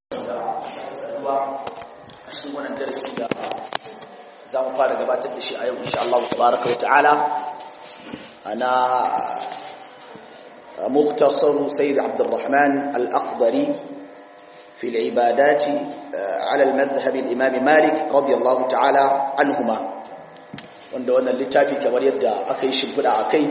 ba a cikin wannan darasi da za mu fara gabatar da shi a yau insha Allah tabaraka wa ta'ala ana مختصر سيد عبد الرحمن الأخضري في العبادات على المذهب الإمام مالك رضي الله تعالى عنهما wanda wannan littafi kamar yadda aka yi shimfiɗa a kai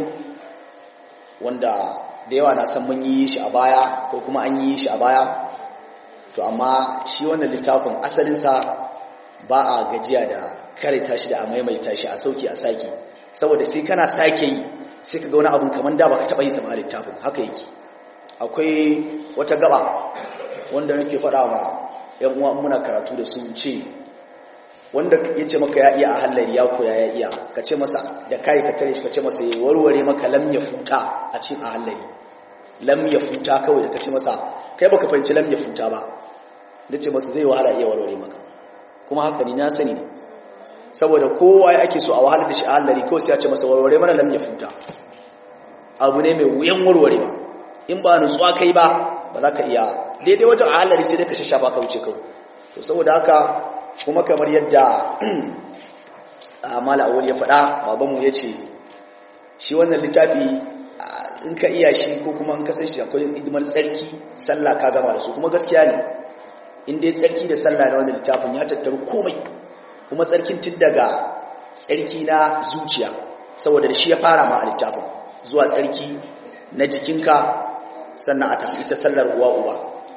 wanda da yawa na san mun yi shi a baya ko kuma an yi shi a baya to amma shi wannan littafin asalinsa ba a gajiya da karanta shi da a maimaita shi a sauki a sake saboda sai kana sake yi sai ka ga wani abun kamar da baka taɓa yi sama a littafin haka yake akwai wata gaba wanda nake faɗa wa ‘yan uwa muna karatu da su ce wanda ya ce maka ya iya a hallari ya koya ya iya ka ce masa da kayi ka tare shi ka ce masa ya warware maka lam ya futa a cikin a hallari lam ya futa kawai da ka ce masa kai baka fahimci lam ya futa ba da ce masa zai wahala iya warware maka kuma haka ni na sani ne saboda kowa ya ake so a wahalar da shi a hallari kawai sai ya ce masa warware mana lam ya futa abu ne mai wuyan warwarewa in ba nutsuwa kai ba ba za ka iya daidai wajen a hallari sai dai ka shashafa ka wuce kawai to saboda haka kuma kamar yadda mala awul ya faɗa babanmu ya ce shi wannan littafi in ka iya shi ko kuma in ka san shi akwai hidimar tsarki sallah ka gama da su kuma gaskiya ne in dai tsarki da sallah na wannan littafin ya tattaru komai kuma tsarkin tun daga tsarki na zuciya saboda da shi ya fara ma a littafin zuwa tsarki na jikinka sannan a tafi ita sallar uwa uba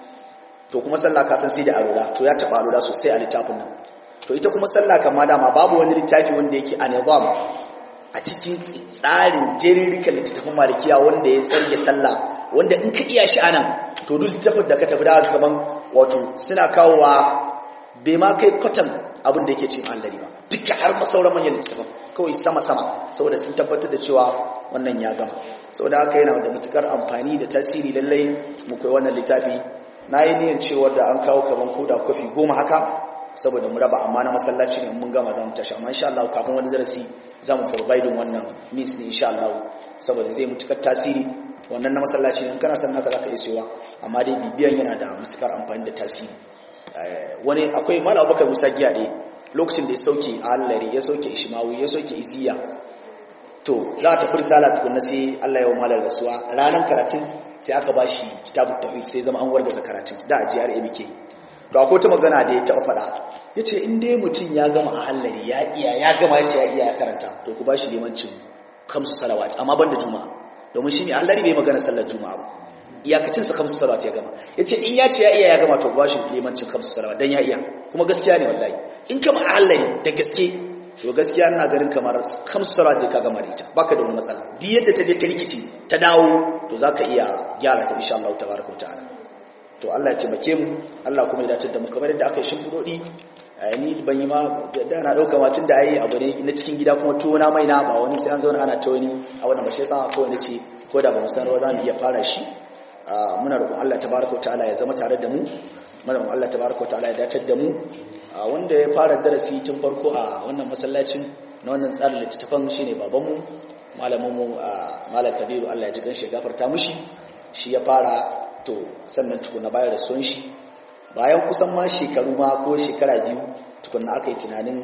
to kuma sallah ka san sai da alula to ya taba alula sosai a littafin nan to ita kuma sallah kama dama babu wani littafi wanda yake a nizam a cikin tsarin jerirrikan littattafan malikiya wanda ya tsarge sallah wanda in ka iya shi anan to duk littafin da ka tafi da kaman wato suna kawowa bai ma kai kwatan abin da yake cin allari ba duka har masauran manyan littattafan kawai sama-sama saboda sun tabbatar da cewa wannan ya gama saboda haka yana da matukar amfani da tasiri lallai mu koyi wannan littafi na yi niyan cewa da an kawo kaman koda kofi goma haka saboda mu raba amma na masallaci ne mun gama za mu tashi amma insha Allah kafin wani darasi za mu providing wannan means ne insha Allah saboda zai mutukar tasiri wannan na masallaci ne kana san naka zaka iya siyowa amma dai bibiyan yana da mutukar amfani da tasiri wani akwai mala abubakar musa giya ne lokacin da ya sauke allari ya sauke ishmawi ya sauke iziya to za ta fi risala tukunna sai Allah ya wa malar rasuwa ranar karatun sai aka ba shi kitabun tawhid sai zama an wargaza karatun da a jiyar muke to akwai ta magana da ya taɓa faɗa ya ce in dai mutum ya gama a hallari ya iya ya gama ya ce ya iya ya karanta to ku ba shi limancin kamsu salawat amma ban da juma'a domin shi ne hallari bai magana sallar juma'a ba iyakacinsa kamsu salawat ya gama ya ce in ya ce ya iya ya gama to ku ba shi limancin kamsu salawat don ya iya kuma gaskiya ne wallahi in kama a hallari da gaske to gaskiya ina ganin kamar kamsu salawat da ka gama da ita baka da wani matsala duk yadda ta je ta rikici ta dawo to zaka iya gyara ta insha Allah tabaraka ta'ala to Allah ya taimake mu Allah kuma ya dace da mu kamar yadda aka yi shimfidodi ni ban yi ma da na dauka ma tun da ayi abu ne na cikin gida kuma tuwo na mai na ba wani sai an zauna ana ta wani a wannan ba shi yasa ko wani ce ko da ba mu san rawa za mu iya fara shi muna roƙon Allah tabaraka ta'ala ya zama tare da mu muna roƙon Allah tabaraka ta'ala ya dace da mu wanda ya fara darasi tun farko a wannan masallacin na wannan tsarin littattafan shine babanmu malaminmu malam kabiru Allah ya ji ganshi ya gafarta mushi shi ya fara to sannan tukuna bayar da son shi bayan kusan ma shekaru ma ko shekara biyu tukuna aka yi tunanin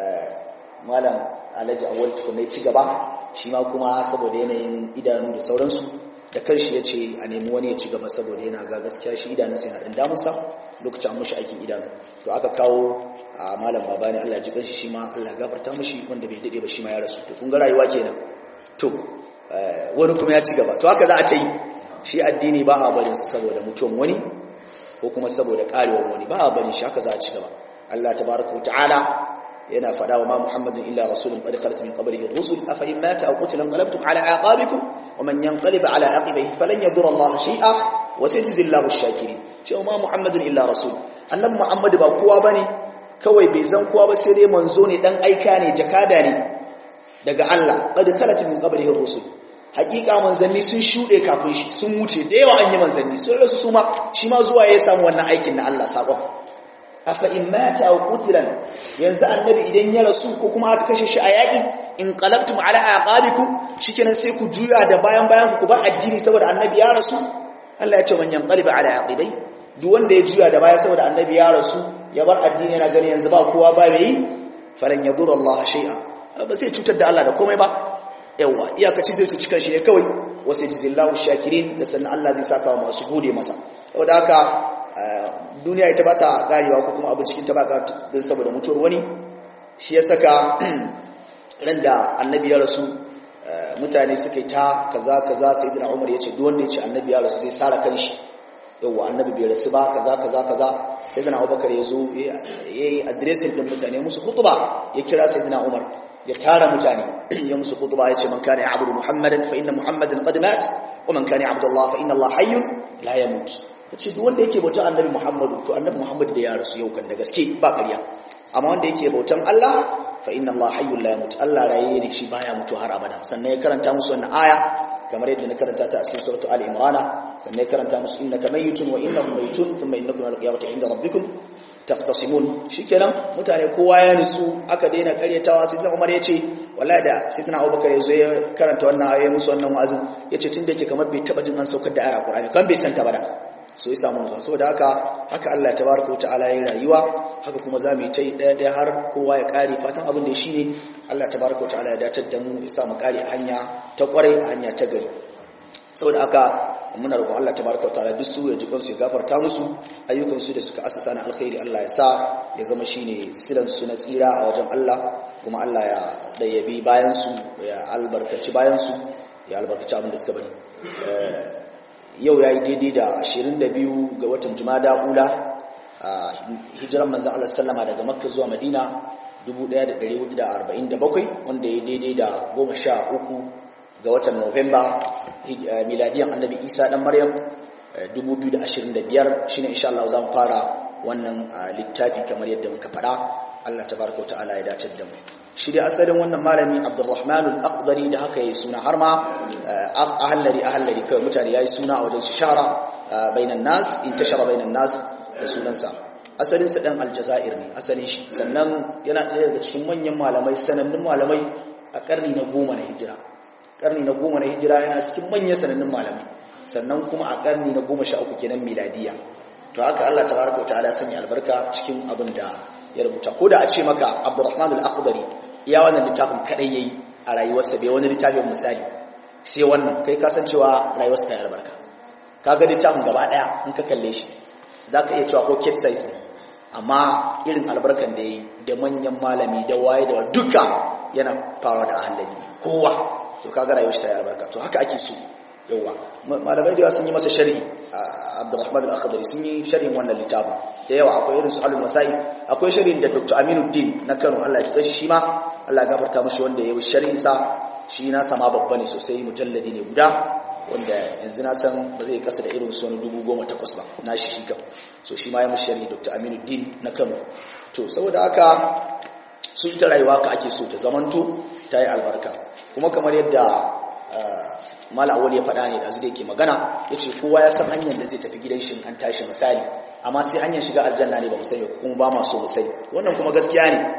malam alhaji awal tukuna ya ci gaba shi ma kuma saboda yanayin idanu da sauransu da kanshi ya ce a nemi wani ya ci gaba saboda yana ga gaskiya shi idanunsa yana ɗan damunsa lokacin mushi aikin idanu to aka kawo a malam baba ne Allah ji kanshi shi ma Allah gafarta mushi wanda bai dade ba shi ma ya rasu to kun ga rayuwa kenan to wani kuma ya ci gaba to haka za a ta yi shi addini ba a barin saboda mutuwan wani ko kuma saboda karewar wani ba a barin shi haka za a ci gaba Allah tabaraka wa ta'ala yana faɗa wa ma Muhammadin illa rasulun qad khalat min qablihi ar-rusul afa in mata aw qutila anqalabtum ala aqabikum wa man yanqalib ala aqibihi falan yadurra Allah shay'a wa sayajzi Allahu ash-shakirin cewa ma Muhammadin illa rasul annabi Muhammad ba kowa bane kawai bai zan kowa ba sai dai manzo ne dan aika ne jakada ne daga Allah qad khalat min qablihi ar-rusul hakika manzanni sun shuɗe kafin shi sun wuce da yawa an yi manzanni sun rasu su ma shi ma zuwa ya samu wannan aikin na Allah sakon afa in mata aw qutilan yanzu annabi idan ya rasu ko kuma aka kashe shi a yaƙi in qalabtum ala aqabikum shikenan sai ku juya da bayan bayan ku bar addini saboda annabi ya rasu Allah ya ce man yanqaliba ala aqibai duk wanda ya juya da baya saboda annabi ya rasu ya bar addini yana gani yanzu ba kowa ba mai falan yadur Allah shay'a ba sai cutar da Allah da komai ba yawa iyakaci zai cuci kanshi ne kawai wasu jizillahu shakirin da sannan Allah zai saka wa masu gode masa saboda haka duniya ita ba ta karewa ko kuma abin cikin ta ba don saboda mutuwar wani shi ya saka ran da annabi ya rasu mutane suka yi ta kaza kaza sai dina umar ya ce duk wanda ya ce annabi ya rasu zai sara kanshi yawa annabi bai rasu ba kaza kaza kaza sai dina abubakar ya zo ya yi adiresin din mutane musu kutuba ya kira sai dina umar ya tara mutane ya musu kutuba ya ce man kana ya'budu muhammadan fa inna muhammadan qad mat wa man kana ya'budu allah fa inna allah hayyun la yamut yace duk wanda yake bautan annabi muhammadu to annabi muhammadu da ya rasu yau kan da gaske ba ƙarya amma wanda yake bautan allah fa inna Allah hayyul la yamut Allah raye ne shi baya mutu har abada sannan ya karanta musu wannan aya kamar yadda na karanta ta a cikin suratu ali imran sannan ya karanta musu innaka mayitun wa innahum mayitun thumma innakum yawmal qiyamati inda rabbikum taqtasimun shikenan mutane kowa ya nutsu aka daina karyatawa sayyidina Umar yace wallahi da sayyidina Abubakar yazo ya karanta wannan aya musu wannan wa'azin yace tunda yake kamar bai taba jin an saukar da ayar Qur'ani kan bai santa ba da so ya samu zuwa saboda haka haka Allah tabaraka wa ta'ala ya rayuwa haka kuma za mu yi ta yi ɗaya ɗaya har kowa ya ƙare fatan abin da shi ne Allah tabaraka wa ta'ala ya datar da mu ya sa mu ƙare a hanya ta ƙwarai a hanya ta gari saboda haka muna roƙon Allah tabaraka wa ta'ala duk su ya jikan su ya gafarta musu ayyukan su da suka asasa na alkhairi Allah ya sa ya zama shine silan su na tsira a wajen Allah kuma Allah ya dayyabi bayan su ya albarkaci bayan su ya albarkaci abin da suka bari yau ya yi daidai da 22 ga watan jumada ula a hijiran manzan Allah sallama daga makka zuwa madina 1447 wanda ya daidai da 13 ga watan novemba miladiyan annabi isa dan maryam 2025 shine insha Allah za mu fara wannan littafi kamar yadda muka faɗa Allah tabaraka wa ta'ala ya dace da mu shi da asalin wannan malami abdurrahman al-aqdari da haka yayi suna har ma ahallari ahallari kai mutane yayi suna a wajen shara bainan nas intashara bainan nas da sunansa asalin sa dan aljazair ne asalin shi sannan yana ɗaya daga cikin manyan malamai sanannun malamai a karni na goma na hijira karni na goma na hijira yana cikin manyan sanannun malamai sannan kuma a karni na goma sha uku kenan miladiya to haka Allah tabaraka wa ta'ala sanya albarka cikin abin da ya rubuta ko da a ce maka Abdurrahman al-Akhdari iya wannan littafin kadai yayi a rayuwarsa bai wani littafin misali sai wannan kai ka san cewa rayuwarsa ta yi albarka kaga littafin gaba daya in ka kalle shi zaka iya cewa ko kid size amma irin albarkan da yayi da manyan malami da waye da duka yana farawa da ahlali kowa to kaga rayuwarsa ta yi albarka to haka ake so yawa malamai da yawa sun yi masa sharhi Abdurrahman al-Akhdari sun yi sharhin wannan littafin da yawa akwai irin su Alul Masai akwai sharhin da Dr. Aminuddin na Kano Allah ya ji shi ma Allah ya gafarta mishi wanda ya yi sharhin sa shi na sama babba ne sosai mujalladi ne guda wanda yanzu na san ba zai kasa da irin su wani dubu goma takwas ba na shi shi kam so shi ma ya mishi sharhi Dr. Aminuddin na Kano to saboda haka su ita rayuwa ka ake so ta zamanto ta yi albarka kuma kamar yadda mala awal ya faɗa ne da zai yake magana ya ce kowa ya san hanyar da zai tafi gidan shi an tashi misali amma sai hanyar shiga aljanna ne ba mu sani kuma ba ma so mu sani wannan kuma gaskiya ne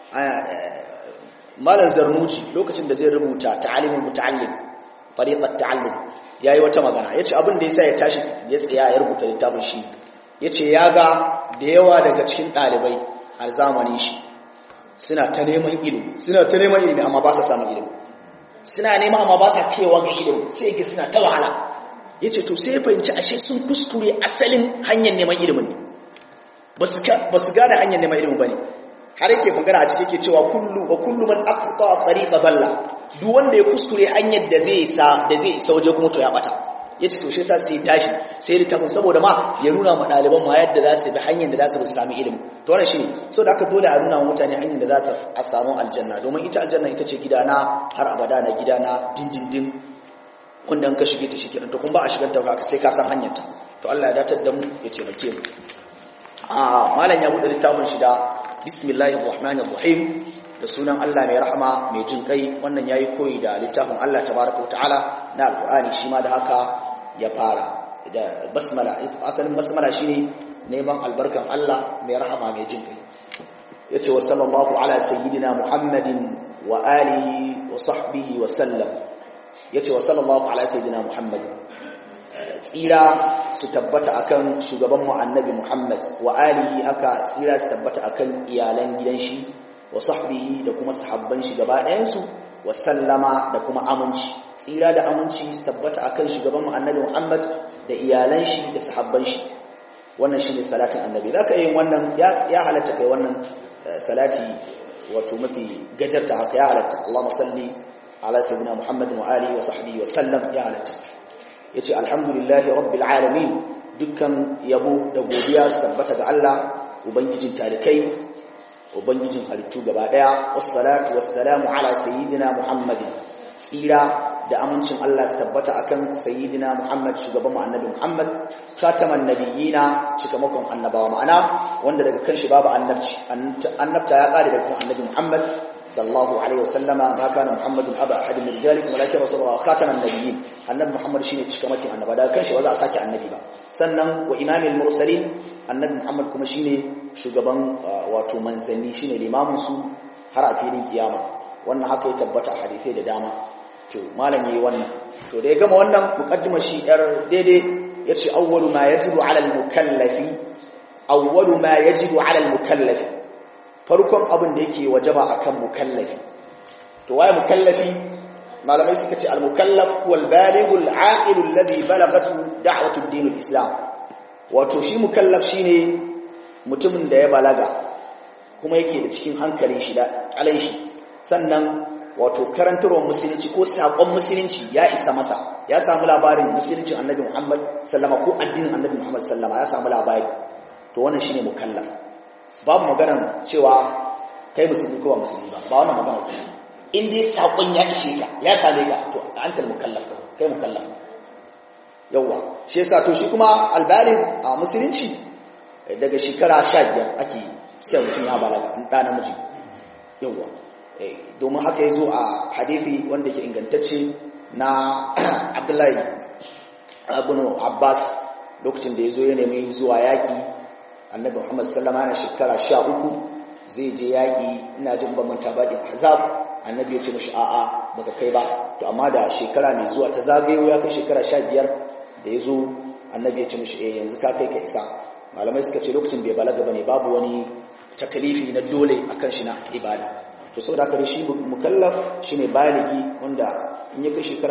malam zarnuci lokacin da zai rubuta ta'alimul muta'allim tariqat ta'allum yayi wata magana yace abin da yasa ya tashi ya tsaya ya rubuta littafin shi yace ya ga da yawa daga cikin ɗalibai a zamanin shi suna ta neman ilimi suna ta neman ilimi amma ba sa samun ilimi suna nema amma ba sa kewa ga ilimi sai ga suna ta wahala ya ce to sai ya fahimci ashe sun kuskure asalin hanyar neman ilimin ne ba su gane hanyar neman ilimin ba ne har yake magana a ciki ke cewa kullu wa kullu man aqta tariqa dalla duk wanda ya kuskure hanyar da zai isa da zai isa waje kuma to ya bata yace to shi yasa sai tashi sai littafin saboda ma ya nuna ma ɗaliban ma yadda za su bi hanyar da za su sami ilimi to wannan shine so da aka dole a nuna wa mutane hanyar da za ta a samu aljanna domin ita aljanna ita ce gidana har abada na gidana dindindin wanda an ka shige ta shi kenan to kun ba a shigar ta haka sai ka san hanyar ta to Allah ya datar da mu ya taimake mu a malam ya bude littafin shi da bismillahir rahmanir rahim da sunan Allah mai rahama mai jin kai wannan yayi koyi da littafin Allah tabaraka wa ta'ala na alqur'ani shi ma da haka ya fara da basmala asalin basmala shine neman albarkan Allah mai rahama mai jin kai yace wa sallallahu ala sayyidina muhammadin wa alihi wa sahbihi wa sallam yace wa sallallahu ala sayyidina muhammadin tsira su tabbata akan shugaban mu annabi Muhammad wa alihi haka tsira su tabbata akan iyalan gidan shi wa sahbihi da kuma sahabban shi gaba ɗayan su wa sallama da kuma aminci tsira da aminci su tabbata akan shugaban mu annabi Muhammad da iyalan shi da sahabban shi wannan shine salatin annabi zaka yin wannan ya halatta kai wannan salati wato mafi gajarta haka ya halatta Allahumma salli ala sayyidina Muhammad wa alihi wa sahbihi wa sallam ya halatta yace alhamdulillahi rabbil alamin dukkan yabo da godiya su tabbata ga Allah ubangijin talikai ubangijin halittu gaba daya wassalatu wassalamu ala sayyidina Muhammad tsira da amincin Allah su tabbata akan sayyidina Muhammad shugaban mu annabi Muhammad khataman nabiyina cikamakon annabawa ma'ana wanda daga kan shi babu annabci annabta ya kare daga kan annabi Muhammad sallallahu alaihi wasallama ma kana Muhammadun aba ahadin min rijalikum walakin rasulullah khataman nabiyyin annabi Muhammad shine cikamakin annaba daga kan shi ba za a sake annabi ba sannan wa imamil mursalin annabi Muhammad kuma shine shugaban wato manzanni shine limamin su har a filin kiyama wannan haka ya tabbata a hadisai da dama to malam yayi wannan to da ya gama wannan muqaddimar shi yar daidai yace awwalu ma yajibu ala al-mukallafi awwalu ma yajibu ala al-mukallafi farkon abin da yake wajaba akan mukallafi to waye mukallafi malamai suka ce al-mukallaf huwa al-baligh al-aqil alladhi balagatu da'watu ad-din al-islam wato shi mukallaf shine mutumin da ya balaga kuma yake da cikin hankalin shi da alai shi sannan wato karantarwar musulunci ko saƙon musulunci ya isa masa ya samu labarin musulunci annabi Muhammad sallama ko addinin annabi Muhammad sallama ya samu labari to wannan shine mukallaf babu maganar cewa kai musulmi ko ba musulmi ba ba wannan magana ce in dai saƙon ya ishe ka ya same ka to antal mukallaf kai mukallaf yawa shi yasa to shi kuma albaligh a musulunci daga shekara 15 ake sai mutum ya balaga ɗan namiji yawa domin haka ya zo a hadithi wanda ke ingantacce na abdullahi abin abbas lokacin da ya zo ya nemi zuwa yaƙi annabi muhammad sallama na shekara sha uku zai je yaƙi ina jin bamanta baɗin azab annabi ya ce mashi a'a baka kai ba to amma da shekara mai zuwa ta zagayo ya kai shekara sha biyar da ya zo annabi ya ce mashi eh yanzu ka kai ka isa malamai suka ce lokacin bai balaga ba ne babu wani takalifi na dole akan shi na ibada to saboda haka shi mukallaf shine baligi wanda in ya kai shekara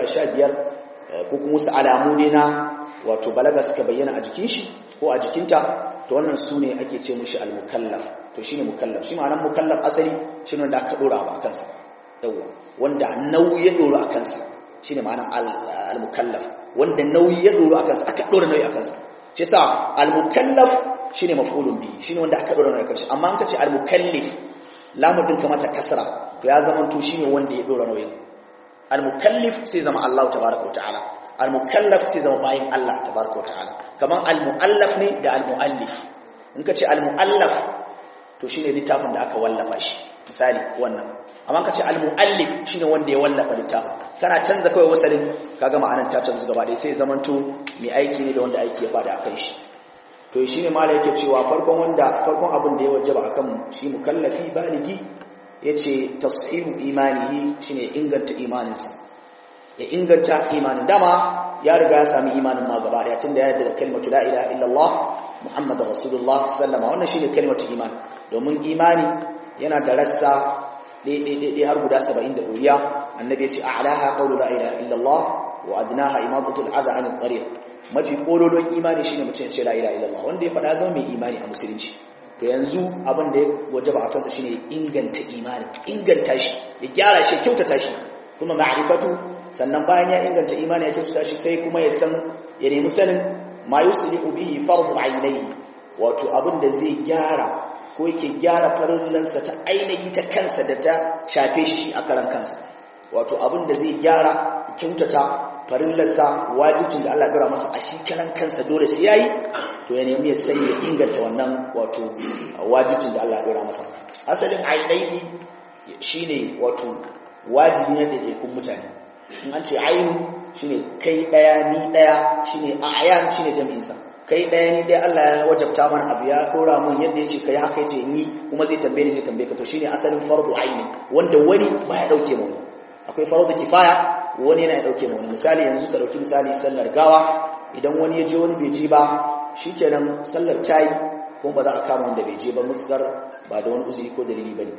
15 ko kuma wasu alamu ne na wato balaga suka bayyana a jikin shi ko a jikinta to wannan su ne ake ce mushi al-mukallaf to shine mukallaf shi ma'anar mukallaf asali shine wanda aka dora ba kansa yawa wanda nauyi ya dora a kansa shine ma'anar al-mukallaf wanda nauyi ya dora a kansa aka dora nauyi a kansa shi yasa al-mukallaf shine maf'ulun bi shine wanda aka dora nauyi a kansa amma an kace al-mukallif lamun din kamata kasra to ya zama to shine wanda ya dora nauyin al-mukallif sai zama Allah tabaaraka wa ta'ala al-mukallaf sai zama bayin Allah tabaaraka wa ta'ala kaman al-muallaf ne da al-muallif in ka ce al-muallaf to shine littafin da aka wallafa shi misali wannan amma ka ce al-muallif shine wanda ya wallafa littafin kana canza kawai wasalin kaga ma'anar ta canza gaba ɗaya sai zaman to mai aiki ne da wanda aiki ya fada akan shi to shine mala yake cewa farkon wanda farkon abin da ya wajaba akan shi mukallafi baligi yace tashihu imanihi shine inganta imaninsa ya inganta imanin dama ya riga ya sami imanin ma gaba daya tunda ya yarda da kalmatu la ilaha illallah muhammadur rasulullah sallama wannan shine kalmatu iman domin imani yana da rassa ɗaya har guda 70 da ɗoriya annabi ya ce a'laha qawlu la ilaha illallah wa adnaha imadatul adha anil tariq mafi kololon imani shine mutum ya ce la ilaha illallah wanda ya faɗa zama mai imani a musulunci to yanzu abin da ya wajaba a kansa shine inganta imani inganta shi ya gyara shi kyautata shi kuma ma'rifatu sannan bayan ya inganta imani ya kyautata shi sai kuma ya san ya nemi sanin ma yuslihu bihi fardu ainihi wato abin da zai gyara ko yake gyara farillansa ta ainihi ta kansa da ta shafe shi shi a karan kansa wato abin da zai gyara kyautata farillarsa wajibcin da Allah ya masa a shi karan kansa dole sai yayi to ya nemi ya sani ya inganta wannan wato wajibcin da Allah ya masa asalin ainihi shine wato wajibi ne da yakun mutane in an ce ainu shine kai daya ni daya shine ayan shine jami'in sa kai daya ni daya Allah ya wajabta mana abu ya dora mun yadda yace kai haka yace ni kuma zai tambaye ni zai tambaye ka to shine asalin fardu aini wanda wani baya dauke mu akwai fardu kifaya wani yana dauke mu misali yanzu ka dauki misali sallar gawa idan wani ya je wani bai je ba shikenan sallar tayi kuma ba za a kama wanda bai je ba mutsar ba da wani uzuri ko dalili bane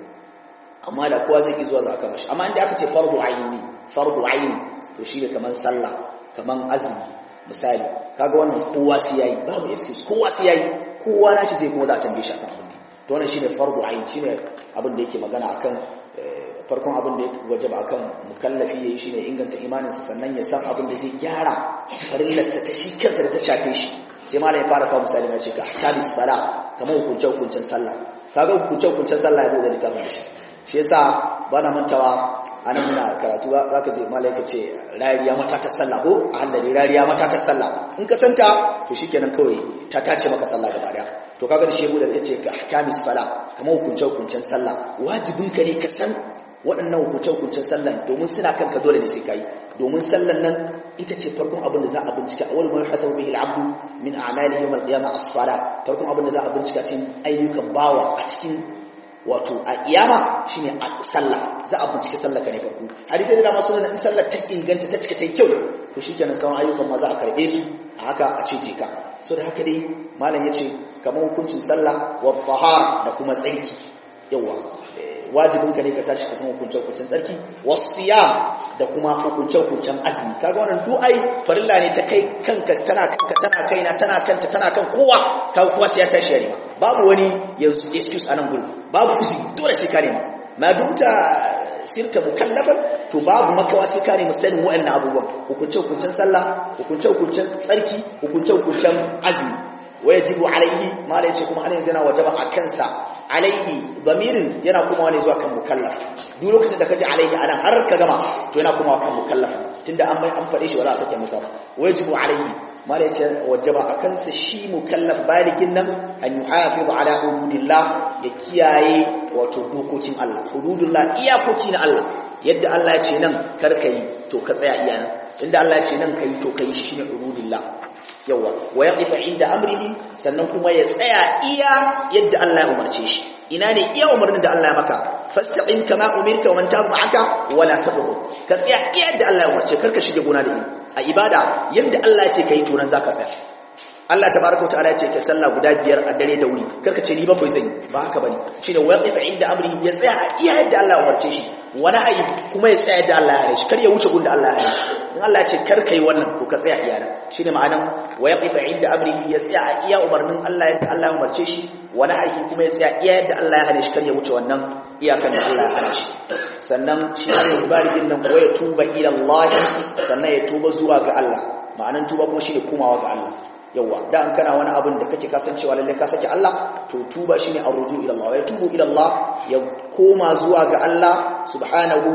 amma da kowa zai ki zuwa za a kama shi amma inda aka ce fardu aini fardu aini to shine kaman sallah kaman azumi misali kaga wannan kowa sai yayi babu excuse kowa sai yayi kowa nashi zai kuma za a tambaye shi akan abin to wannan shine fardu aini shine abin da yake magana akan farkon abin da ya wajaba akan mukallafi yayi shine inganta imaninsa sannan ya san abin da zai gyara farillarsa ta shi kansa da ta shafe shi sai malai ya fara kawo misali mai ce ka ahkamis sala kamar hukunce hukuncen sallah kaga hukunce hukuncen sallah ya bude littafin shi shi yasa ba na mantawa anan muna karatu zaka je malai ka ce rariya mata ta sallah ko a hallari rariya mata ta sallah in ka santa to shikenan kawai ta tace maka sallah gaba daya to kaga da shehu da yace ka ahkamis sala kamar hukunce hukuncen sallah wajibin ka ne ka san waɗannan hukunce-hukuncen sallan domin suna kanka dole ne sai kai domin sallan nan ita ce farkon abin da za a bincika a wani hasabu bihi al-abdu min a'malihi yawm al-qiyamah as-sala farkon abin da za a bincika cikin ayyukan bawa a cikin wato a kiyama shine a sallah za a bincike sallar ka ne farko hadisi da dama sunan in sallar ta inganta ta cika ta kyau to shikenan sauran ayyukan ma za a karbe su a haka a cije ka so da haka dai malam yace kamar hukuncin sallah wa tahara da kuma tsarki yawa wajibin ka ne ka tashi ka san hukuncen hukuncen tsarki wasiyam da kuma hukuncen hukuncen azumi kaga wannan duk ai farilla ne ta kai kanka tana kanka tana kaina tana kanta tana kan kowa kaga kowa sai ya tashi ya nema babu wani yanzu excuse anan gurin babu uzuri dole sai ka nema ma dumta sirta mukallafan to babu makawa sai ka nemi sanin wa'annan abubuwan hukuncen hukuncen sallah hukuncen hukuncen tsarki hukuncen hukuncen azumi wayajibu alaihi mala yace kuma anan yana wajaba a kansa alaihi damirin yana kuma wani zuwa kan mukallaf duk lokacin da kaji alaihi anan har ka gama to yana kuma kan mukallaf tunda an mai an fade shi wala sake mutum wayajibu alaihi mala yace wajaba a kansa shi mukallaf baligin nan an yuhafiz ala hududillah ya kiyaye wato dokokin Allah hududullah iyakoki na Allah yadda Allah ya ce nan kar kai to ka tsaya iya nan inda Allah ya ce nan kai to kai shi ne hududillah yawa wa yaqifa inda amrihi sannan kuma ya tsaya iya yadda Allah ya umarce shi ina ne iya umarnin da Allah ya maka fastaqim kama umirta wa man taba ma'aka wala tabghu ka tsaya iya yadda Allah ya umarce karka shige gona da ni a ibada yadda Allah ya ce kai to nan zaka tsaya Allah tabaraka wa ta'ala ya ce ka sallah guda biyar a dare da wuri karka ce ni bakwai zan yi ba haka bane shine wa yaqifa inda amrihi ya tsaya iya yadda Allah ya umarce shi wani ayi kuma ya tsaya yadda Allah ya hane shi kar ya wuce gunda Allah ya hane shi in Allah ya ce kar kai wannan to ka tsaya iya nan shine ma'anan wa yaqifa inda amrihi ya tsaya a iya umarnin Allah yadda Allah ya umarce shi wani aiki kuma ya tsaya iya yadda Allah ya hane shi kar ya wuce wannan iyakan da Allah ya hane shi sannan shi ne zubarikin nan ko ya tuba ila Allah sannan ya tuba zuwa ga Allah ma'anan tuba kuma shine komawa ga Allah yawa da an kana wani abin da kake kasancewa lalle ka saki Allah to tuba shine arruju ila Allah ya tubu ila Allah ya koma zuwa ga Allah subhanahu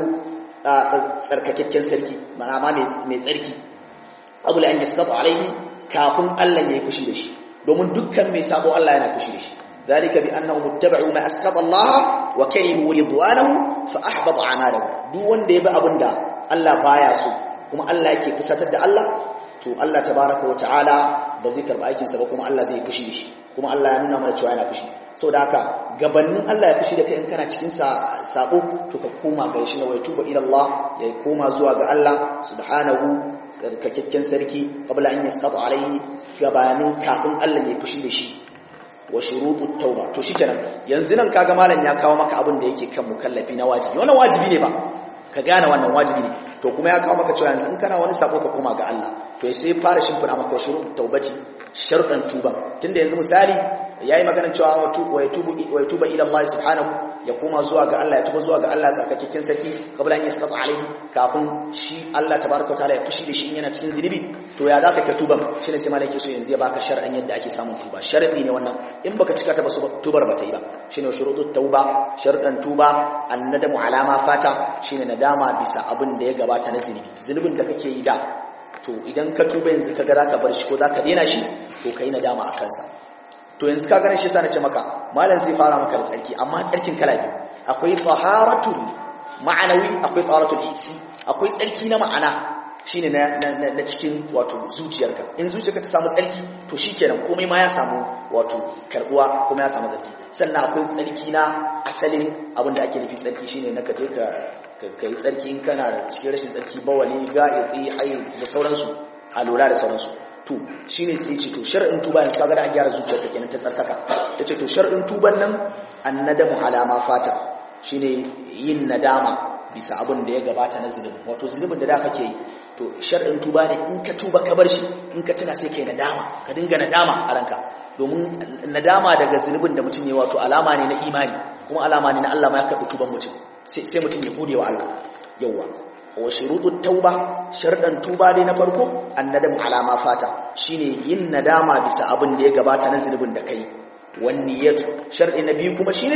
tsarkakakken sarki ma'ana mai tsarki abul an yasqata alaihi kafin Allah ya yi fushi da shi domin dukkan mai sabo Allah yana fushi da shi ذلك بانهم اتبعوا ما اسقط الله وكرهوا رضوانه فاحبط اعمالهم duk wanda ya bi abinda Allah baya so kuma Allah yake fusatar da Allah to Allah tabaraka wa ta'ala ba zai karba aikin sa ba kuma Allah zai fushi da shi kuma Allah ya nuna mana cewa yana fushi saboda haka gabanin Allah ya fushi da kai in kana cikin sa sabo to ka koma ga shi na wai tuba ila Allah ya koma zuwa ga Allah subhanahu tsarkakakken sarki qabla an yasqata alaihi gabanin kafin Allah ya fushi da shi wa shurutut tauba to shikenan yanzu nan kaga malam ya kawo maka abin da yake kan mukallafi na wajibi wannan wajibi ne ba ka gane wannan wajibi ne to kuma ya kawo maka cewa yanzu in kana wani sako ka koma ga Allah to sai fara shimfida maka shurutut taubati sharuɗan tuba tunda yanzu misali yayi magana cewa wa yatubu wa yatuba ila Allah subhanahu ya koma zuwa ga Allah ya tuba zuwa ga Allah tsarkakakken sarki kabla an yasqata alaihi kafin shi Allah tabaraka taala ya fushi da shi yana cikin zinubi to ya zaka ka tuban shine sai malaki so yanzu ya baka shar'an yadda ake samun tuba sharadi ne wannan in baka cika ta ba tubar ba ta yi ba shine shurutut tauba sharuɗan tuba annadamu alama fata shine nadama bisa abin da ya gabata na zinubi zinubin da kake yi da to idan ka tuba yanzu kaga zaka bar shi ko zaka daina shi to kai nadama a kansa to yanzu ka gane shi yasa nace maka malam zai fara maka da tsarki amma tsarkin kala biyu akwai taharatul ma'anawi akwai taharatul hissi akwai tsarki na ma'ana shine na na cikin wato zuciyarka in zuciyarka ta samu tsarki to shikenan komai ma ya samu wato karbuwa kuma ya samu tsarki sannan akwai tsarki na asalin abin da ake nufi tsarki shine na kaje ka ka yi tsarki in kana cikin rashin tsarki bawali ga'iti hayi da sauransu a lura da sauransu to shine sai ce to shar'in tuba yanzu kaga da an gyara zuciyarka kenan ta tsarkaka tace to shar'in tuban nan annadamu alama fata shine yin nadama bisa abin da ya gabata na zulumi wato zulumin da da kake yi to shar'in tuba ne in ka tuba ka bar shi in ka tuna sai kai nadama ka dinga nadama a ranka domin nadama daga zulubin da mutum ya wato alama ne na imani kuma alama ne na Allah ma ya karɓi tuban mutum sai mutum ya gode wa Allah yawwa wa shurutut tauba sharɗan tuba dai na farko annadamu alama fata shine yin nadama bisa abin da ya gabata na zulubin da kai wan niyyatu sharɗi na biyu kuma shine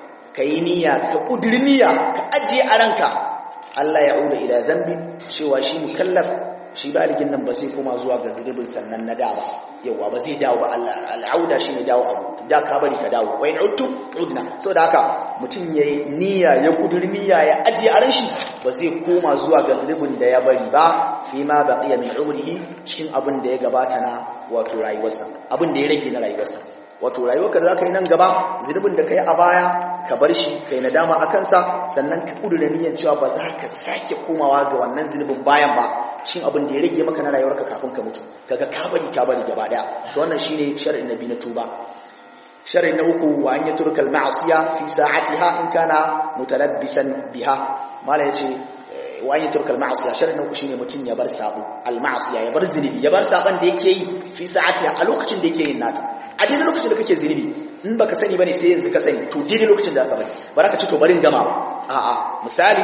kai niyya ka kudiri niyya ka ajiye a ranka Allah ya uda ila zambi cewa shi mukallaf shi baligin nan ba sai koma zuwa ga zulubin sannan na da ba yawa ba zai dawo ba al'auda shi ne dawo abu da ka bari ka dawo wai udtu udna saboda haka mutum yayi niyya ya kudur niyya ya ajiye a shi ba zai koma zuwa ga zulubin da ya bari ba fi ma baqiya min umrihi cikin abin da ya gabata na wato rayuwarsa abin da ya rage na rayuwarsa wato rayuwarka da zaka yi nan gaba zulubin da kai a baya ka bar shi kai nadama a kansa sannan ka kudura niyyar cewa ba za ka sake komawa ga wannan zulubin bayan ba cin abin da ya rage maka na rayuwarka kafin ka mutu kaga ka bari ka bari gaba daya to wannan shine shar'in nabi na tuba shar'in na uku wa an yatruka al-ma'siya fi sa'atiha in kana mutalabbisan biha mala yace wa an yatruka al-ma'siya shar'in na uku shine mutun ya bar sabo al-ma'siya ya bar zunubi ya bar saban da yake yi fi sa'atiha a lokacin da yake yin nata a daidai lokacin da kake zunubi in baka sani bane sai yanzu ka sani to daidai lokacin da aka bari baraka ce to barin gama ba a'a misali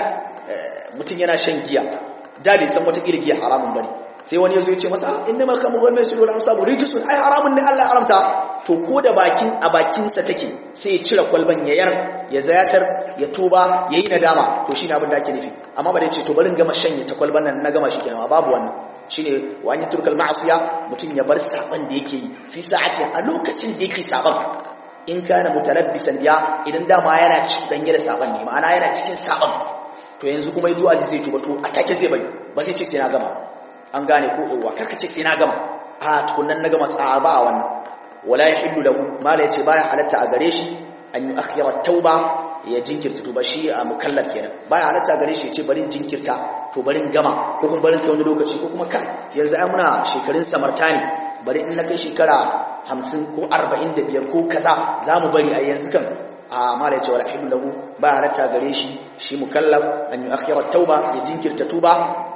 mutum yana shan giya da bai san wata giya haramun bane sai wani yazo ya ce masa inna mal khamru wal maisir wal ansabu rijsun ai haramun ne Allah haramta to ko da bakin a bakin sa take sai ya cire kwalban ya yar ya zayatar ya tuba yayi nadama to shine abin da ake nufi amma ba dai ce to barin gama shanye ta kwalban nan na gama shi kenan babu wannan shine wa an turkal ma'asiya mutum ya bar saban da yake yi fi sa'ati a lokacin da yake saban in kana mutalabbisan biya idan dama yana cikin da saban ne ma'ana yana cikin saban to yanzu kuma yazo ali zai tuba to a take zai bari ba zai ce sai na gama an gane ko yawa karka ce sai na gama a tukunnan na gama sa'a ba wannan wala yahillu lahu mala yace baya halatta a gare shi an yi akhira tauba ya jinkirta tuba shi a mukallaf kenan baya halatta gare shi ya ce barin jinkirta to barin gama ko kuma barin kai wani lokaci ko kuma kan yanzu ai muna shekarun samarta ne bari in na kai shekara hamsin ko arba'in da biyar ko kaza za mu bari a yanzu kan a mala yace wala hilu lahu ba halatta gare shi shi mukallaf an yi akhira tauba ya jinkirta tuba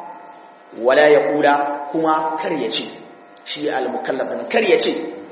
wala ya kula kuma kar ya ce shi al mukallaf din kar ya ce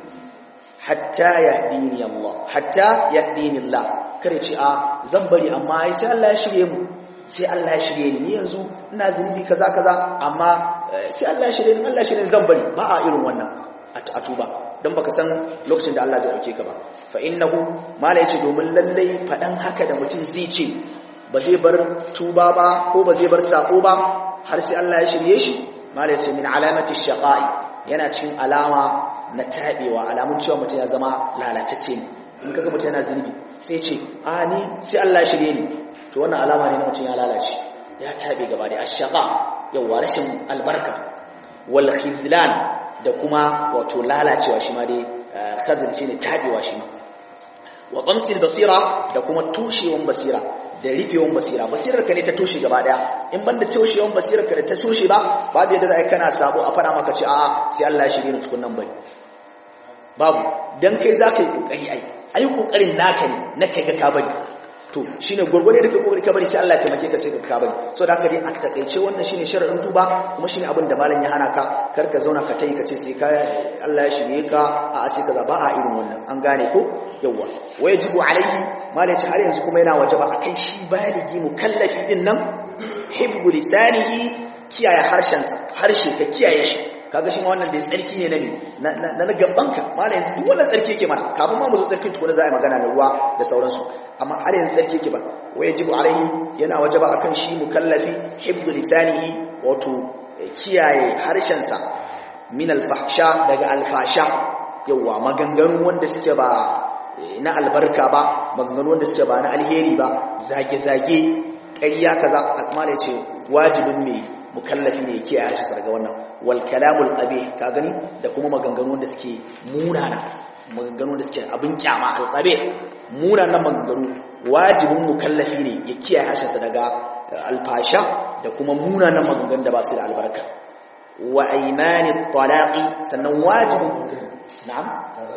hatta yahdini Allah hatta yahdini Allah kar ya ce a zan bari amma sai Allah ya shirye mu sai Allah ya shirye ni yanzu ina zunubi kaza kaza amma sai Allah ya shirye ni Allah ya shirye ni zan bari ba a irin wannan a tuba dan baka san lokacin da Allah zai dauke ka ba fa innahu mala yace domin lallai fadan haka da mutum zai ce ba zai bar tuba ba ko ba zai bar sako ba har sai Allah ya shirye shi mala yace min alamati shaqa'i yana cin alama na tabewa alamun cewa mutum ya zama lalatacce ne in kaga mutum yana zunubi sai ce a ni sai Allah ya shirye ni to wannan alama ne na mutum ya lalace ya tabe gaba da ashaqa yawa rashin albarka wal khidlan da kuma wato lalacewa shi ma dai khadr shine tabewa shi ma wa qamsil basira da kuma tushewan basira da rufewan basira basirar ka ne ta toshe gaba daya in banda toshewan basirar ka da ta toshe ba babu yadda za kana sabo a fara maka ce a'a sai Allah ya shirye ni tukun nan bane babu dan kai za ka yi kokari ai ai kokarin naka ne na kai ga ka bari to shine gurgurde da kai kokari ka bari sai Allah ya taimake ka sai ka ka bari so da haka dai a takaice wannan shine shar'in tuba kuma shine abin da malam ya hana ka kar ka zauna ka tayi ka ce sai ka Allah ya shirye ka a sai kaza ba a irin wannan an gane ko yawa wajibu alaihi malam har yanzu kuma yana wajaba akan shi baligi mukallafi din nan hibbu lisanihi kiyaye harshen harshe ka kiyaye shi kaga shi ma wannan da tsarki ne na na na gabanka malai yanzu duk wannan tsarki yake mana kafin ma mu zo tsarkin tukuna za a yi magana na ruwa da sauransu amma har yanzu tsarki yake ba wa yajibu alaihi yana wajaba akan shi mukallafi hibdu lisanihi wato kiyaye harshen sa min alfahsha daga alfasha yawa maganganu wanda suke ba na albarka ba maganganu wanda suke ba na alheri ba zage zage ƙarya kaza malai ce wajibin mai mukallafi ne yake a shi daga wannan wal kalamul qabih ka gani da kuma maganganu da suke munana maganganu da suke abin kyama al qabih munanan maganganu wajibin mukallafi ne ya kiyaye harshensa daga alfasha da kuma munanan maganganu da ba su da albarka wa aymani talaqi sannan wajibin na'am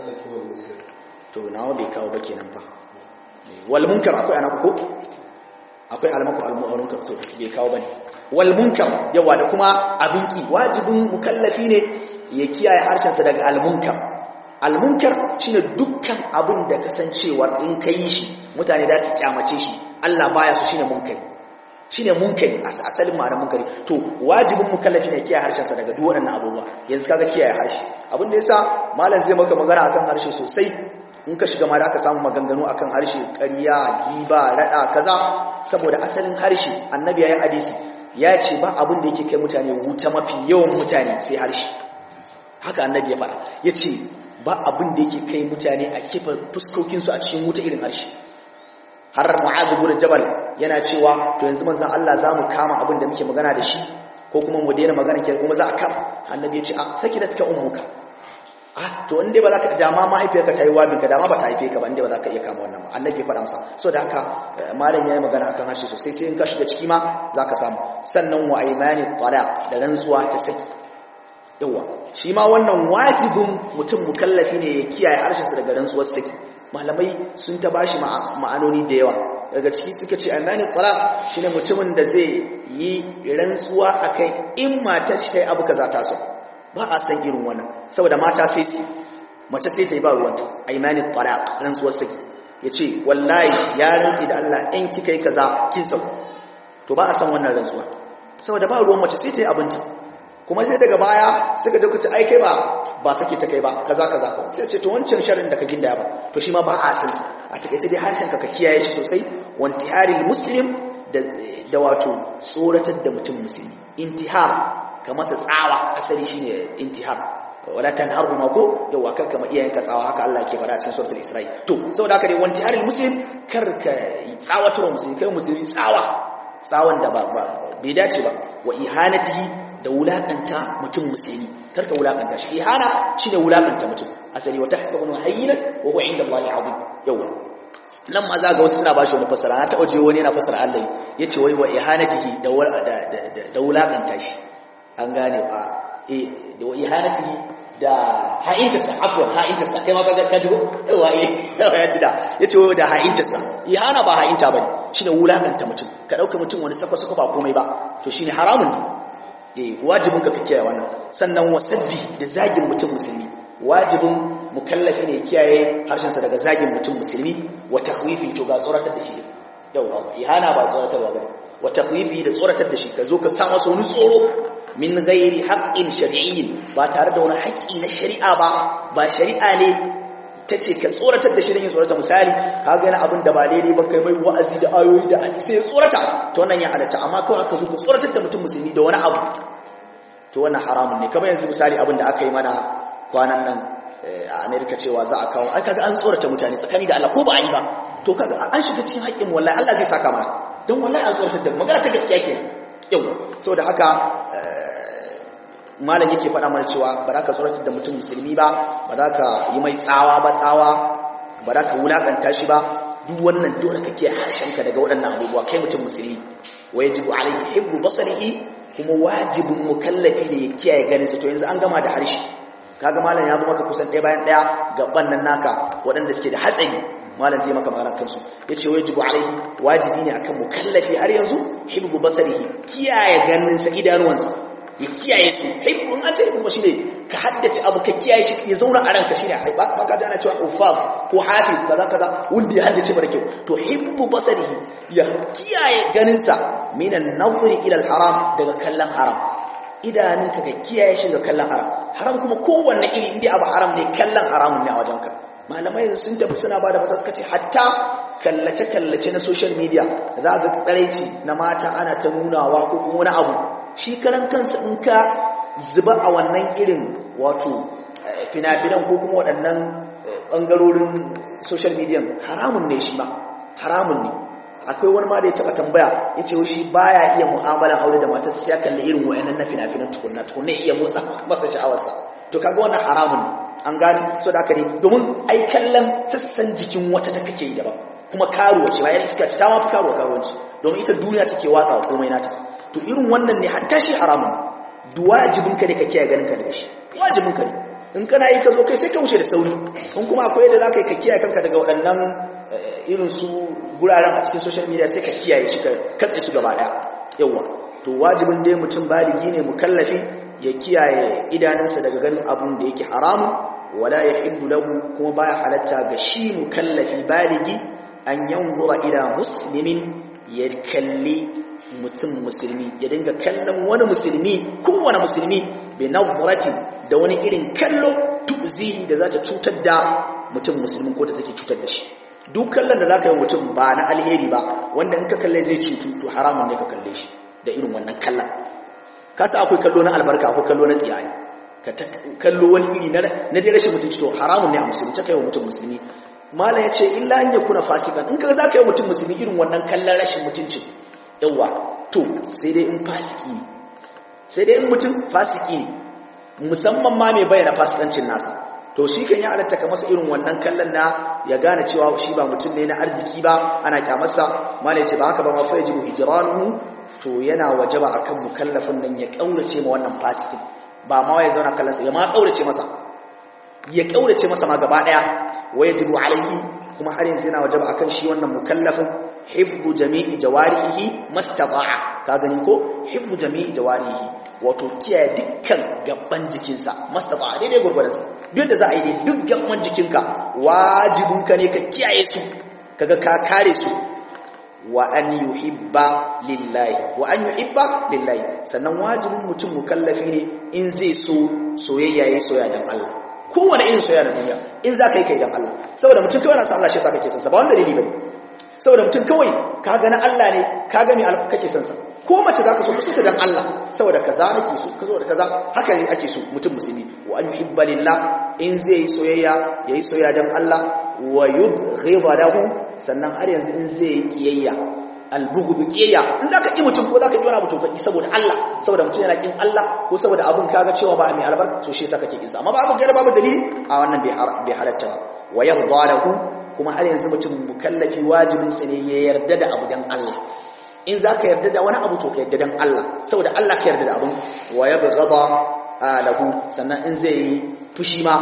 to nawa bai kawo ba kenan fa wal munkar akwai ana ko akwai almaku al-munkar to bai kawo bane wal munkar yawa da kuma abinki wajibin mukallafi ne ya kiyaye harshensa daga al munkar al munkar shine dukkan abin da kasancewar in kai shi mutane da su kyamace shi Allah baya su shine munkari shine munkari asalin ma'anar munkari to wajibin mukallafi ne kiyaye harshensa daga duk waɗannan abubuwa yanzu kaga kiyaye harshe abin da yasa malam zai maka magana akan harshe sosai in ka shiga ma da aka samu maganganu akan harshe ƙarya giba rada kaza saboda asalin harshe annabi yayin hadisi ya ce ba abin da yake kai mutane wuta mafi yawan mutane sai harshe haka annabi ya faɗa ya ce ba abin da yake kai mutane a kifa fuskokinsu a cikin wuta irin harshe har mu'adh ibn jabal yana cewa to yanzu manzon Allah za mu kama abin da muke magana da shi ko kuma mu daina magana ke kuma za a kama annabi ya ce a sakidatka ummuka ah to in dai ba za ka dama mahaifiyarka ta yi wabinka dama ba ta haife ka ba in dai ba za ka iya kama wannan ba annabi ya faɗa masa so da haka malam ya yi magana akan harshe sosai sai in ka shiga ciki ma za ka samu sannan wa aimani talaq da rantsuwa ta saki yawa shi ma wannan wajibin mutum mukallafi ne ya kiyaye harshensa daga rantsuwar saki malamai sun ta bashi ma'anoni da yawa daga ciki suka ce aimani talaq shine mutumin da zai yi rantsuwa akan in matar shi ta yi abu kaza ta so ba a san irin wannan saboda mata sai su mace sai ta yi ba ruwanta aimanin talaq rantsuwar saki ya ce wallahi ya rantsi da Allah in kika yi kaza kin sau to ba a san wannan rantsuwa saboda ba ruwan mace sai ta yi abinta kuma sai daga baya suka je kuce ai kai ba ba sake ta kai ba kaza kaza ko sai ce to wancan sharin da ka gindaya ba to shi ma ba a san sa a takaice dai harshen ka ka kiyaye shi sosai wantiharil muslim da da wato tsoratar da mutum musulmi intihar ka masa tsawa asali shine intihar wala tanharhuma ko yawa kar kama iyayenka tsawa haka Allah ke fara cikin suratul Isra'i to saboda haka dai wanti haril muslim kar ka tsawatar musulmi kai musulmi tsawa tsawon da ba bai dace ba wa ihanatihi da wulakanta mutum musulmi kar ka wulakanta shi ihana shine wulakanta mutum asali wa tahsabunu hayyinan wa huwa inda Allah azim yawa nan ma za ga wasu suna bashi wani fasara na taɓa je wani yana fasara Allah yace wai wa ihanatihi da da wulakanta shi an gane a da wa ihanatihi da ha'intarsa afwan ha'intarsa kai ma ka ka jigo yawa ya ci da yace wai da ha'intarsa ihana ba ha'inta bane shine wulakanta mutum ka dauka mutum wani sako sako ba komai ba to shine haramun ne eh wajibin ka kiyaye wannan sannan wasabbi da zagin mutum musulmi wajibin mukallafi ne kiyaye harshen sa daga zagin mutum musulmi wa takhwifi to ga tsoratar da shi yawa ihana ba tsoratarwa bane wa takhwifi da tsoratar da shi ka zo ka sa masa wani tsoro min gairi haƙƙin shari'in ba tare da wani haƙƙi na shari'a ba ba shari'a ne ta ce ka tsoratar da shirin yin tsorata misali ka gani abin da ba daidai ba kai mai wa'azi da ayoyi da hadisi ya tsorata to wannan ya halatta amma kawai haka zo ka tsoratar da mutum musulmi da wani abu to wannan haramun ne kamar yanzu misali abin da aka yi mana kwanan nan a Amerika cewa za a kawo ai kaga an tsorata mutane tsakani da Allah ko ba a yi ba to kaga an shiga cikin haƙƙin wallahi Allah zai saka mana don wallahi an tsoratar da magana ta gaskiya kenan yau saboda haka malam yake faɗa mana cewa ba za ka tsoratar da mutum musulmi ba ba za ka yi mai tsawa ba tsawa ba za ka wulaƙanta shi ba duk wannan dole kake harshenka daga waɗannan abubuwa kai mutum musulmi wa yajibu alaihi hibbu basarihi kuma wajibin mukallafi ne ya kiyaye ganinsa to yanzu an gama da harshe kaga malam ya zo maka kusan ɗaya bayan ɗaya gaban nan naka waɗanda suke da hatsari malam zai maka magana kansu yace wajibu alaihi wajibi ne akan mukallafi har yanzu hibbu basarihi kiyaye ganinsa idanuwansa ya kiyaye su hibbu an ce hibbu shine ka haddace abu ka kiyaye shi ya zauna a ranka shine ba ba ka ana cewa ufaz ko hafiz kaza kaza wanda ya haddace mara kyau to hibbu basarihi ya kiyaye ganinsa minan nazri ila haram daga kallon haram idanunka ka kiyaye shi daga kallon haram haram kuma kowanne iri inda abu haram ne kallon haramun ne a wajenka malamai sun tafi suna ba da fata suka ce hatta kallace-kallace na social media za ga tsaraici na mata ana ta nunawa ko kuma wani abu shi karan kansa in ka zuba a wannan irin wato fina-finan ko kuma waɗannan ɓangarorin social media haramun ne shi ba haramun ne akwai wani ma da ya taɓa tambaya ya ce shi baya iya mu'amalan aure da matar sai ya kalli irin wa'annan na fina-finan tukunna tukunna iya motsa masa sha'awarsa to kaga wannan haramun ne an gani so da aka ne domin ai kallon sassan jikin wata ta kake yi daban kuma karuwa ce bayan iska ce ta mafi karuwa karuwanci domin ita duniya take watsa wa komai nata to irin wannan ne hatta shi haramun wajibin ka ne ka kiyaye ganin ka daga shi wajibin ka ne in kana yi ka zo kai sai ka wuce da sauri in kuma akwai yadda za ka yi ka kiyaye kanka daga waɗannan irin su guraren a cikin social media sai ka kiyaye shi ka katse su gaba ɗaya yawa to wajibin dai mutum baligi ne mukallafi ya kiyaye idanunsa daga ganin abun da yake haramun wala yahillu lahu kuma baya halatta ga shi mukallafi baligi an yanzura ila muslimin ya kalli mutum musulmi ya dinga kallon wani musulmi kowane musulmi bi nazratin da wani irin kallo tuzihi da za ta cutar da mutum musulmin ko da take cutar da shi duk kallon da za ka yi mutum ba na alheri ba wanda in ka kalle zai cutu to haramun ne ka kalle shi da irin wannan kallon kasa akwai kallo na albarka akwai kallo na tsiyaye ka kallo wani iri na dai rashin mutunci to haramun ne a musulmi ta kai wa mutum musulmi malam ya ce illa an ya kuna fasikan in ka za ka yi mutum musulmi irin wannan kallon rashin mutuncin yawa to sai dai in fasiki ne sai dai in mutum fasiki ne musamman ma mai bayyana fasikancin nasa to shi kan ya halatta ka masa irin wannan kallon na ya gane cewa shi ba mutum ne na arziki ba ana kyamarsa malam ya ce ba haka ba ma fa yajibu hijranuhu to yana wajaba akan mukallafin nan ya kaurace ma wannan fasikin ba ma ya zauna kallon sa ya ma kaurace masa ya kaurace masa ma gaba daya wa yajibu alaihi kuma har yanzu yana wajaba akan shi wannan mukallafin hifdhu jami'i jawarihi mastata'a ka gani ko hifdhu jami'i jawarihi wato kiyaye dukkan gaban jikinsa mastata'a daidai gurgurdan sa duk da za a yi dai duk gaban jikinka wajibinka ne ka kiyaye su kaga ka kare su wa an yuhibba lillahi wa an yuhibba lillahi sannan wajibin mutum mukallafi ne in zai so soyayya yayi soyayya dan Allah kowane irin soyayya da duniya in za ka yi kai dan Allah saboda mutum kawai na san Allah shi yasa kake san sa ba wanda dalili bane saboda mutum kawai ka ga na Allah ne ka ga me kake san sa ko mace zaka so ka so ta dan Allah saboda kaza nake so ka zo da kaza haka ne ake so mutum musulmi wa an yuhibba lillah in zai yi soyayya yayi soyayya dan Allah wa yubghidha lahu sannan har yanzu in zai yi kiyayya albughdu kiyayya in zaka ki mutum ko zaka ki wani mutum kaki saboda Allah saboda mutum yana kin Allah ko saboda abun kaga cewa ba mai albarka to shi yasa kake kin sa amma babu gaira babu dalili a wannan bai halatta ba wa yarda lahu kuma har yanzu mutum mukallafi wajibin sa ne ya yarda da abu dan Allah in zaka yarda da wani abu to ka yarda dan Allah saboda Allah ka yarda da abun wa yabghada lahu sannan in zai yi fushi ma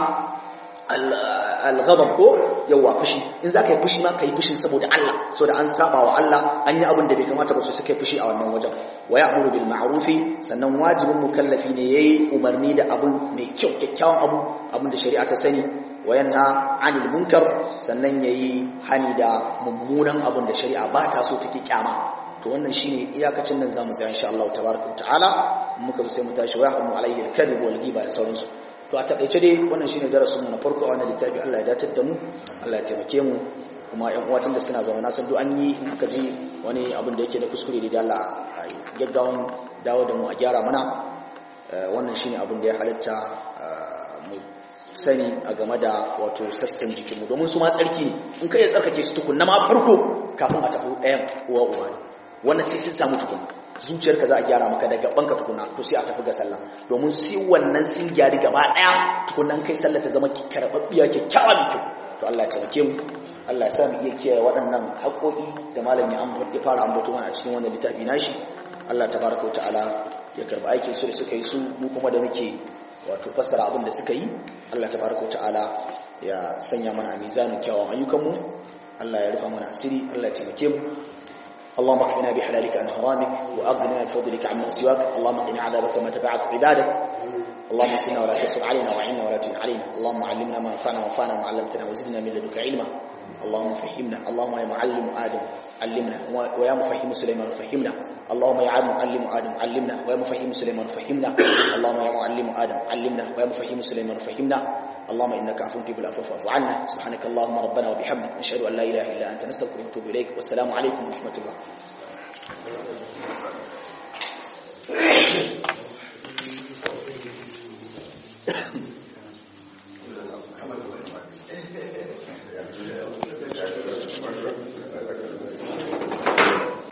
al-ghadab ko yawa fushi in zaka yi fushi ma kai fushin saboda Allah saboda an saba wa Allah an yi abin da bai kamata ba su suka yi fushi a wannan wajen wa ya'muru bil ma'rufi sannan wajibin mukallafi ne yayi umarni da abun mai kyau kyakkyawan abu abin da shari'a ta sani wa yanha 'anil munkar sannan yayi hani da mummunan abin da shari'a ba ta so take kyama to wannan shine iyakacin nan zamu tsaya insha Allah tabaaraka ta'ala muka zo sai mu tashi wa yahmu alayhi al-kadhib wal ghiba da sauransu to a takaice dai wannan shine darasin mu na farko a wannan littafi Allah ya datar da mu Allah ya taimake mu kuma ƴan uwatan da suna zama na san duk an yi aka ji wani abin da yake da kuskure da Allah gaggawan dawo da mu a gyara mana wannan shine abin da ya halatta mu sani a game da wato sassan jikinmu domin su ma tsarki ne in kai ya tsarkake su tukunna ma farko kafin a tafi ɗayan uwa uwa ne wannan sai sun samu tukunna zuciyarka za a gyara maka daga banka tukuna to sai a tafi ga sallah domin sai wannan sun gyari gaba daya tukunan kai sallah ta zama karɓaɓɓiya kyakkyawa mai kyau to Allah ya taimake mu Allah ya sa mu iya kiyaye waɗannan haƙoƙi da malam ya ya fara ambato mana a cikin wannan littafi nashi Allah tabaraka wa ta'ala ya karba aikin su da suka yi su mu kuma da muke wato fassara abin da suka yi Allah tabaraka wa ta'ala ya sanya mana a mizanin kyawun ayyukan mu Allah ya rufa mana asiri Allah ya taimake mu اللهم اكفنا بحلالك عن حرامك واغننا بفضلك عمن سواك اللهم قنا عذابك ما تبعث عبادك اللهم اسقنا ولا تحسب علينا وعنا ولا تعن علينا اللهم علمنا ما ينفعنا وانفعنا ما علمتنا وزدنا من لدنك علما اللهم فهمنا اللهم يا معلم ادم علمنا ويا مفهم سليمان فهمنا اللهم يا معلم ادم علمنا ويا مفهم سليمان فهمنا اللهم يا معلم ادم علمنا ويا مفهم سليمان فهمنا اللهم انك عفو تحب العفو فاعف عنا سبحانك اللهم ربنا وبحمدك نشهد ان لا اله الا انت نستغفرك ونتوب اليك والسلام عليكم ورحمه الله Thank you.